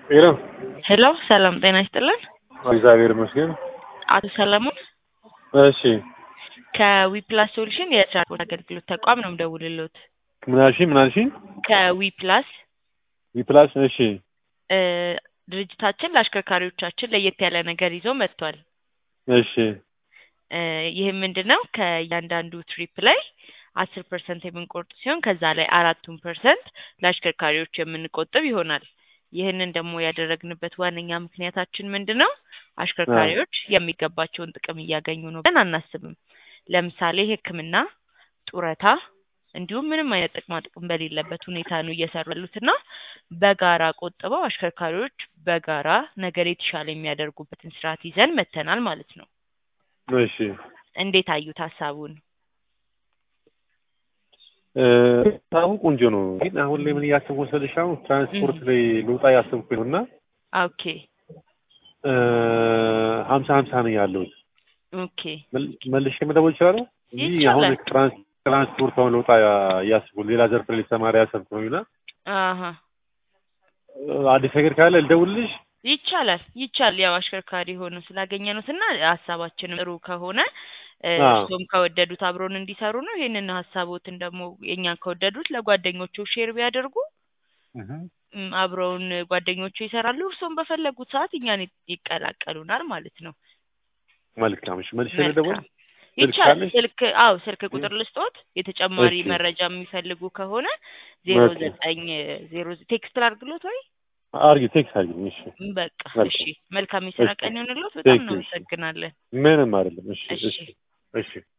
ሄሎ ሄሎ ሰላም ጤና ይስጥልን። እግዚአብሔር ይመስገን። አቶ ሰለሞን እሺ ከዊፕላስ ሶሉሽን የትራንስፖርት አገልግሎት ተቋም ነው የምደውልልዎት። ምን አልሽኝ? ምን አልሽኝ? ከዊፕላስ ዊፕላስ እሺ እ ድርጅታችን ለአሽከርካሪዎቻችን ለየት ያለ ነገር ይዞ መጥቷል። እሺ እ ይህም ምንድን ነው ከእያንዳንዱ ትሪፕ ላይ አስር ፐርሰንት የምንቆርጥ ሲሆን ከዛ ላይ አራቱን ፐርሰንት ለአሽከርካሪዎች የምንቆጥብ ይሆናል። ይህንን ደግሞ ያደረግንበት ዋነኛ ምክንያታችን ምንድን ነው? አሽከርካሪዎች የሚገባቸውን ጥቅም እያገኙ ነው ብለን አናስብም። ለምሳሌ ሕክምና፣ ጡረታ እንዲሁም ምንም አይነት ጥቅማ ጥቅም በሌለበት ሁኔታ ነው እየሰሩ ያሉት እና በጋራ ቆጥበው አሽከርካሪዎች በጋራ ነገር የተሻለ የሚያደርጉበትን ስርዓት ይዘን መተናል ማለት ነው። እሺ እንዴት አዩት ሀሳቡን? እ ሀሳቡ ቆንጆ ነው፣ ግን አሁን ላይ ምን እያሰብኩ መሰለሽ? አሁን ትራንስፖርት ላይ ልውጣ እያሰብኩ ነው እና ኦኬ እ ሀምሳ ሀምሳ ነው ያለሁት። ኦኬ መል- መልሼ መደወል እችላለሁ እንጂ አሁን ይቻላል። ትራንስ- ትራንስፖርት አሁን ልውጣ እያሰብኩ ሌላ ዘርፍ ላይ ተማሪ ያሰብኩ ነው እና አሀ አዲስ ነገር ካለ ልደውልልሽ። ይቻላል ይቻል ያው አሽከርካሪ ሆኖ ስላገኘኑት እና ሀሳባችንም ጥሩ ከሆነ እ አዎ። እርሶም ከወደዱት አብሮን እንዲሰሩ ነው። ይህንን ሀሳቦትን ደግሞ የእኛን ከወደዱት ለጓደኞቹ ሼር ቢያደርጉ እም፣ አብረውን ጓደኞቹ ይሰራሉ። እርሶም በፈለጉት ሰዓት እኛን ይ- ይቀላቀሉናል ማለት ነው። መልካም እሺ፣ መልሼ ልደውል። መልካም ስልክ ይቻላል። ካለሽ? ስልክ አዎ ስልክ ቁጥር ልስጦት የተጨማሪ እሺ። መረጃ የሚፈልጉ ከሆነ ዜሮ ኦኬ። ዘጠኝ ዜሮ ቴክስት ላድርግሎት ወይ አርጊ ቴክስት አርጊ። እሺ በቃ መልካም። እሺ መልካም የስራ እሺ። ቀን ይሆንልዎት። በጣም Thank you። እናመሰግናለን። ምንም አይደለም። እሺ እሺ እሺ እሺ